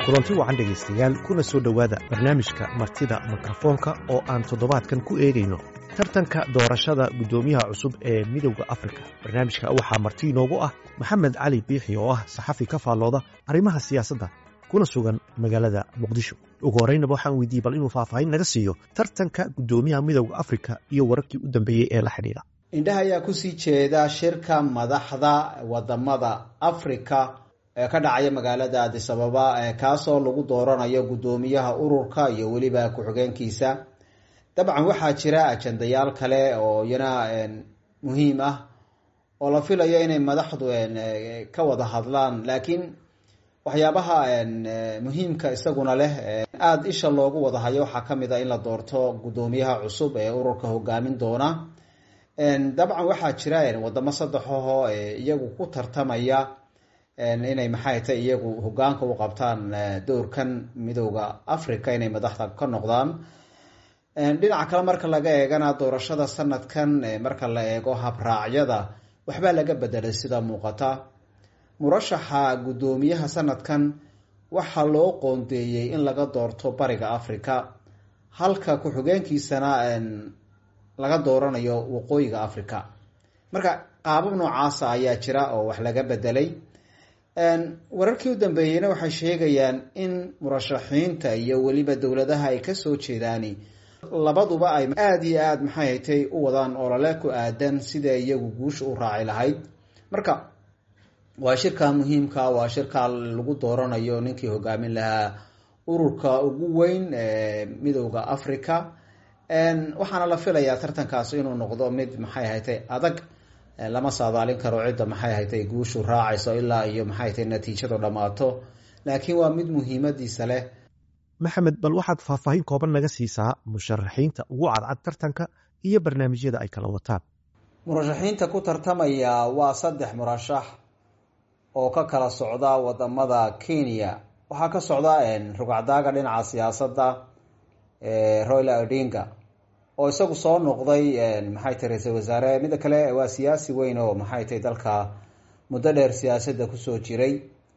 kulanti wacan dhegaystayaal kuna soo dhowaada barnaamijka martida mikrofoonka oo aan toddobaadkan ku eegayno tartanka doorashada guddoomiyaha cusub ee midowda afrika barnaamijka waxaa marti inoogu ah maxamed cali biixi oo ah saxafi ka faallooda arrimaha siyaasadda kuna sugan magaalada muqdisho ugu horreynaba waxaan weydiiyey bal inuu faahfaahin naga siiyo tartanka guddoomiyaha midowda afrika iyo wararkii u dambeeyey ee la xidhiidha indhaha ayaa kusii jeeda shirka madaxda wadamada afrika ee ka dhacaya magaalada adisababa kaasoo lagu dooranayo guddoomiyaha ururka iyo weliba ku-xigeenkiisa dabcan waxaa jira ajandayaal kale oo iyana muhiim ah oo la filayo inay madaxdu ka wada hadlaan laakiin waxyaabaha muhiimka isaguna leh aada isha loogu wada hayo waxaa kamid a in la doorto guddoomiyaha cusub ee ururka hogaamin doona dabcan waxaa jira wadamo saddexaho iyagu ku tartamaya inay maxay tay iyagu hogaanka u qabtaan dowrkan midowda africa inay madaxda ka noqdaan dhinaca kale marka laga eegana doorashada sanadkan marka la eego habraacyada waxbaa laga bedelay sida muuqata murashaxa guddoomiyaha sanadkan waxaa loo qoondeeyey in laga doorto bariga africa halka ku-xigeenkiisana laga dooranayo waqooyiga africa marka qaabab noocaasa ayaa jira oo wax laga bedelay wararkii u dambeeyeyna waxay sheegayaan in murashaxiinta iyo weliba dowladaha ay kasoo jeedaani labaduba ay aada iyo aada maxay haytay u wadaan olole ku aadan sida iyagu guusha u raaci lahayd marka waa shirka muhiimka waa shirka lagu dooranayo ninkii hogaamin lahaa ururka ugu weyn ee midowda africa waxaana la filayaa tartankaas inuu noqdo mid maxay haytay adag lama saadaalin karo cidda maxay haytay guushu raacayso ilaa iyo maxay tay natiijadu dhammaato laakiin waa mid muhiimadiisa leh maxamed bal waxaad faahfaahin kooban naga siisaa musharaxiinta ugu cadcad tartanka iyo barnaamijyada ay kala wataan murashaxiinta ku tartamaya waa saddex murashax oo ka kala socda wadamada kenya waxaa ka socda rugacdaaga dhinaca siyaasadda royla odinga oo isagu soo noqday maxay tay ra-iisul wasaare mida kale waa siyaasi weyn oo maxay tay dalka muddo dheer siyaasadda kusoo jiray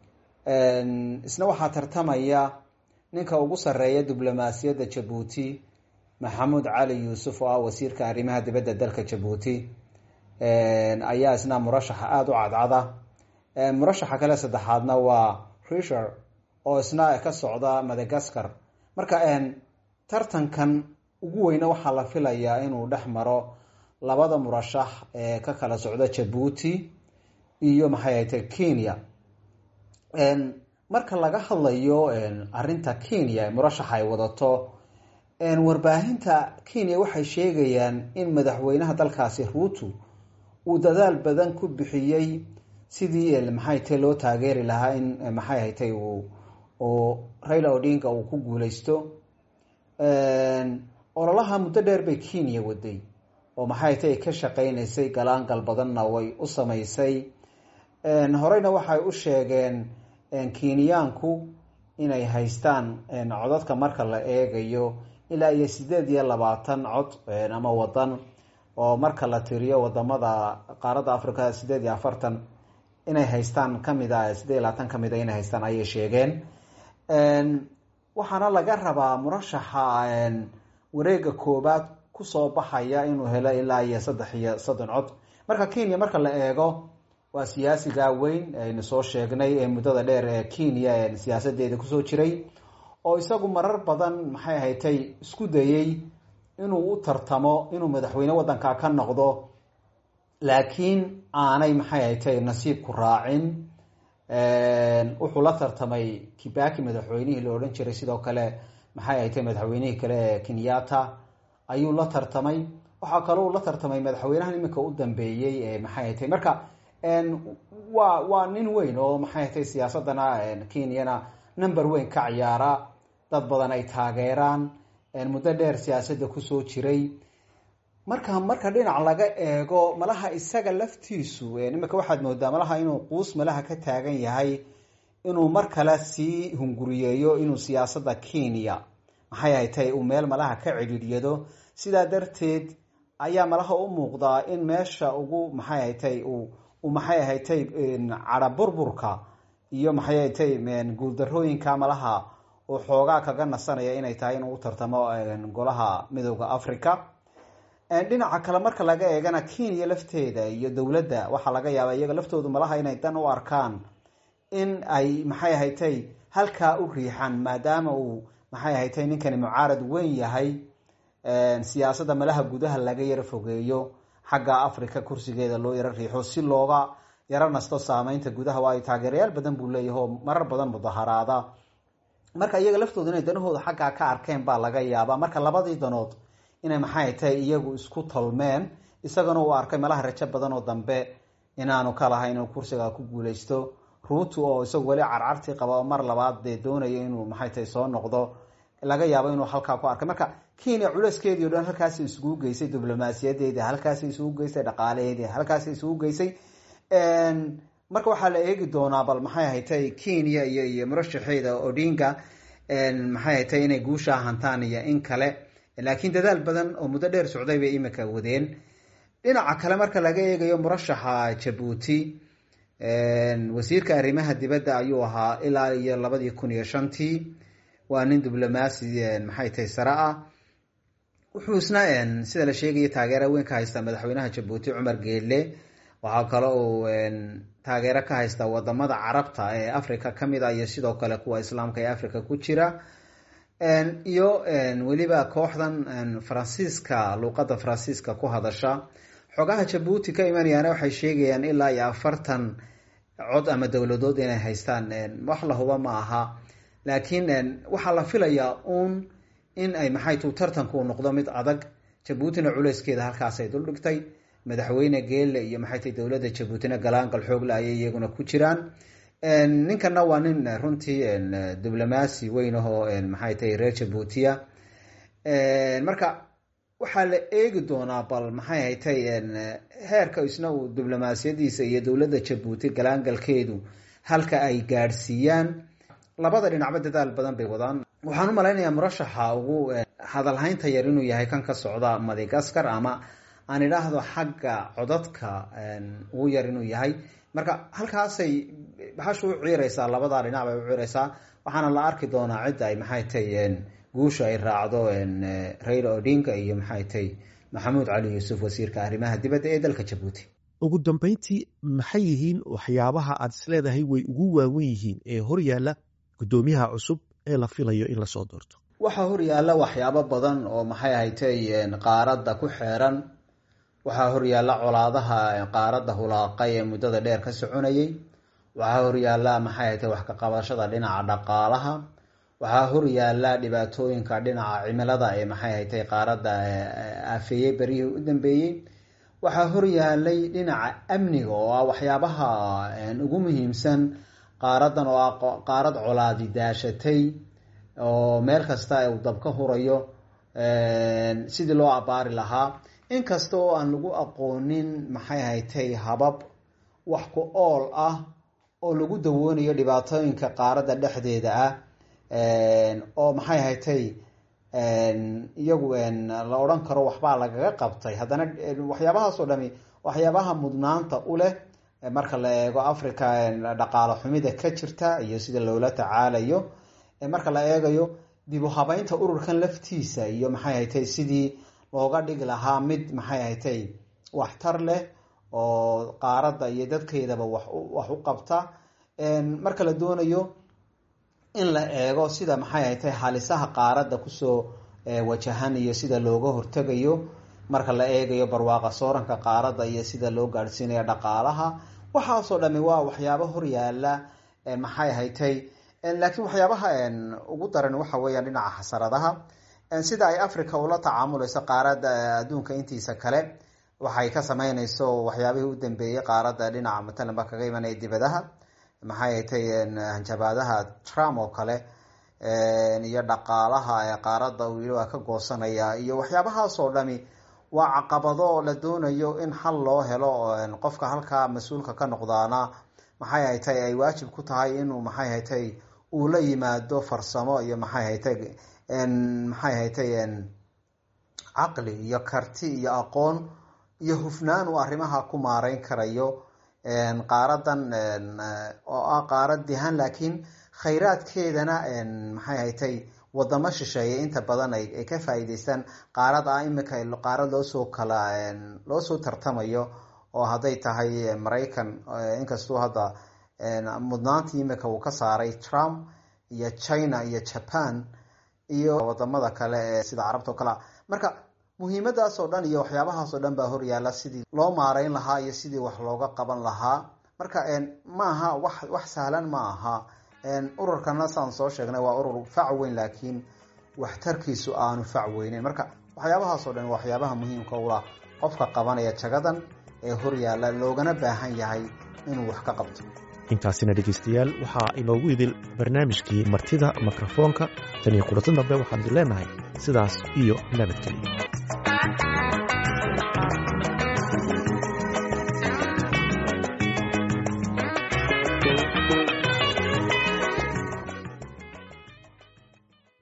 isna waxaa tartamaya ninka ugu sarreeya diblomaasiyadda jabuuti maxamuud cali yuusuf oo ah wasiirka arrimaha dibadda dalka jabuuti ayaa isna murashaxa aada u cadcada murashaxa kale saddexaadna waa risher oo isna ka socda madagascar marka tartankan ugu weyne waxaa la filayaa inuu dhex maro labada murashax ee ka kala socda jabuuti iyo maxay haytay kenya marka laga hadlayo arinta kenya murashaxa ay wadato warbaahinta kenya waxay sheegayaan in madaxweynaha dalkaasi ruutu uu dadaal badan ku bixiyey sidii maxay tay loo taageeri lahaa in maxay haytay uu raila odinga uu ku guuleysto ololaha muddo dheer bay kenya waday oo maxay tay ka shaqeynaysay galaangal badanna way u samaysay horeyna waxay u sheegeen kenyaanku inay haystaan codadka marka la eegayo ilaa iyo sideed iyo labaatan cod ama wadan oo marka la tiriyo wadamada qaaradda africa sideed iyo afartan inay haystaan kamid a sideed iyo labaatan kamid a inay haystaan ayay sheegeen waxaana laga rabaa murashaxa wareega koobaad kusoo baxaya inuu helo ilaa iyo saddex iyo soddon cod marka kenya marka la eego waa siyaasiga weyn aynu soo sheegnay ee muddada dheer ee kenya siyaasadeeda kusoo jiray oo isagu marar badan maxay haytay isku dayey inuu u tartamo inuu madaxweyne wadanka ka noqdo laakiin aanay maxay haytay nasiibku raacin wuxuu la tartamay kibaki madaxweynihii la odhan jiray sidoo kale maxay haytay madaxweynihii kale ee kenyata ayuu la tartamay waxaa kaloo la tartamay madaxweynahan iminka u dambeeyey ee maxay haytay marka waa waa nin weyn oo maxay hatay siyaasadana kenyana number weyn ka ciyaara dad badan ay taageeraan muddo dheer siyaasadda kusoo jiray marka marka dhinac laga eego malaha isaga laftiisu imika waxaad moodaa malaha inuu quus malaha ka taagan yahay inuu mar kale sii hunguriyeeyo inuu siyaasadda kenya maxay haytay uu meel malaha ka cidhiiryado sidaa darteed ayaa malaha u muuqdaa in meesha ugu maxay haytay uu maxay ahatay cara burburka iyo maxay haytay guuldarooyinka malaha uu xoogaa kaga nasanaya inay tahay inuu u tartamo golaha midooda africa dhinaca kale marka laga eegana kenya lafteeda iyo dowladda waxaa laga yaaba iyaga laftoodu malaha inay dan u arkaan in ay maxay haytay halkaa u riixan maadaama uu maxay haytay ninkani mucaarad weyn yahay siyaasadda malaha gudaha laga yaro fogeeyo xagga africa kursigeeda loo yaro riixo si looga yaro nasto saameynta gudaha waayo taageerayaal badan buu leeyahay oo marar badan mudaharaada marka iyaga laftooda inay danahooda xaggaa ka arkeen baa laga yaabaa marka labadii danood inay maxay tahay iyagu isku tolmeen isagana uu arkay malaha rajo badan oo dambe inaanu ka lahayn inuu kursiga ku guuleysto ruutu oo isagu weli carcartii qaba oo mar labaad dee doonayo inuu maxay tahay soo noqdo laga yaabo inuu halkaa ku arkay marka kenya culeyskeedii o dhan halkaasi isugu geysay diblomaasiyadeedi halkaasi isugu geysay dhaqaalaheedii halkaasi isugu geysay marka waxaa la eegi doonaa bal maxay haytay kenya iyo iyo murashaxeeda odinga maxay haytay inay guushaa hantaan iyo in kale laakiin dadaal badan oo muddo dheer socday bay imika wadeen dhinaca kale marka laga eegayo murashaxa jabuuti wasiirka arrimaha dibadda ayuu ahaa ilaa iyo labadii kun iyo shantii waa nin diblomaasi maxay tahay sare ah wuxuu isna sida la sheegaya taageera weyn ka haystaa madaxweynaha jabuuti cumar geelle waxaa kale uu taageero ka haystaa wadamada carabta ee africa kamid ah iyo sidoo kale kuwa islaamka ee africa ku jira iyo weliba kooxdan faransiiska luuqada faransiiska ku hadasha xogaha jabuuti ka imanayaana waxay sheegayaan ilaa iyo afartan cod ama dowladood inay haystaan wax la huba ma aha laakiin waxaa la filayaa uun in ay maxay tu tartanku noqdo mid adag jabuutina culeyskeeda halkaasay duldhigtay madaxweyne geelle iyo maxay tahy dowladda jabuutina galaangal xoogle ayay iyaguna ku jiraan ninkana waa nin runtii diblomaasi weyn ahoo maxay tahay reer jabuutiya marka waxaa la eegi doonaa bal maxay haytay heerka isna uu diblomaasiyadiisa iyo dowladda jabuuti galaangalkeedu halka ay gaadhsiiyaan labada dhinacba dadaal badan bay wadaan waxaan u malaynayaa murashaxa ugu hadalhaynta yar inuu yahay kan ka socda madagaskar ama aan idhaahdo xagga codadka ugu yar inuu yahay marka halkaasay bahashu u ciireysaa labadaa dhinac bay u ciireysaa waxaana la arki doonaa cidda ay maxay tahy guusha ay raacdo raila odinga iyo maxay tahy maxamuud cali yuusuf wasiirka arrimaha dibadda ee dalka jabuuti ugu dambeyntii maxay yihiin waxyaabaha aad isleedahay way ugu waawen yihiin ee horyaala guddoomiyaha cusub ee la filayo in lasoo doorto waxaa horyaala waxyaabo badan oo maxay haytay qaaradda ku xeeran waxaa horyaala colaadaha qaaradda hulaaqay ee muddada dheer ka soconayay waxaa horyaala maxay haytay wax ka qabashada dhinaca dhaqaalaha waxaa horyaala dhibaatooyinka dhinaca cimilada ee maxay haytay qaaradda aafeeyey beryihii u dambeeyey waxaa horyaalay dhinaca amniga oo ah waxyaabaha ugu muhiimsan qaaradan oo ah qaarad colaadi daashatay oo meel kasta uu dab ka hurayo sidii loo abaari lahaa inkasta oo aan lagu aqoonin maxay haytay habab wax ku ool ah oo lagu dawoonayo dhibaatooyinka qaaradda dhexdeeda ah oo maxay haytay iyagu la odhan karo waxbaa lagaga qabtay haddana waxyaabahaasoo dhami waxyaabaha mudnaanta u leh marka la eego africa dhaqaalo xumida ka jirta iyo sida loola tacaalayo marka la eegayo dib u habeynta ururkan laftiisa iyo maxay haytay sidii looga dhigi lahaa mid maxay haytay waxtar leh oo qaaradda iyo dadkeedaba wax u qabta marka la doonayo in la eego sida maxay haytay halisaha qaaradda kusoo wajahan iyo sida looga hortegayo marka la eegayo barwaaqa sooranka qaaradda iyo sida loo gaadhsiinayo dhaqaalaha waxaasoo dhami waa waxyaabo horyaala maxay haytay laakiin waxyaabaha ugu daran waxa weeyaan dhinaca xasaradaha sida ay africa ula tacaamuleyso qaaradda adduunka intiisa kale waxay ka sameyneyso waxyaabihii u dambeeyey qaaradda dhinaca matalan ba kaga imanaya dibadaha maxay haytay hanjabaadaha trump oo kale iyo dhaqaalaha ee qaaradda uu yidhi waa ka goosanaya iyo waxyaabahaasoo dhami waa caqabado la doonayo in xal loo helo qofka halkaa mas-uulka ka noqdaana maxay haytay ay waajib ku tahay inuu maxay haytay uu la yimaado farsamo iyo maxay haytay maxay haytay caqli iyo karti iyo aqoon iyo hufnaan uu arrimaha ku maareyn karayo qaaradan oo ah qaarad dihan laakiin khayraadkeedana maxay haytay wadamo shisheeye inta badan ay ka faa'iideystaan qaarad ah imika qaarad loosoo kala loosoo tartamayo oo hadday tahay maraykan inkastuu hadda mudnaantii imika uu ka saaray trump iyo china iyo japan iyo wadamada kale ee sida carabta o kalea marka muhiimadaas oo dhan iyo waxyaabahaas oo dhan baa horyaala sidii loo maareyn lahaa iyo sidii wax looga qaban lahaa marka ma aha wax wax sahlan ma aha ururkana saan soo sheegnay waa urur fac weyn laakiin waxtarkiisu aanu fac weyneyn marka waxyaabahaas oo dhan waa waxyaabaha muhiimka ula qofka qabanaya jagadan ee horyaala loogana baahan yahay inuu wax ka qabto intaasina dhegaystayaal waxaa inoogu idil barnaamijkii martida mikrofoonka tan iyo kulanti dambe waxaan idin leenahay sidaas iyo nabadgelyo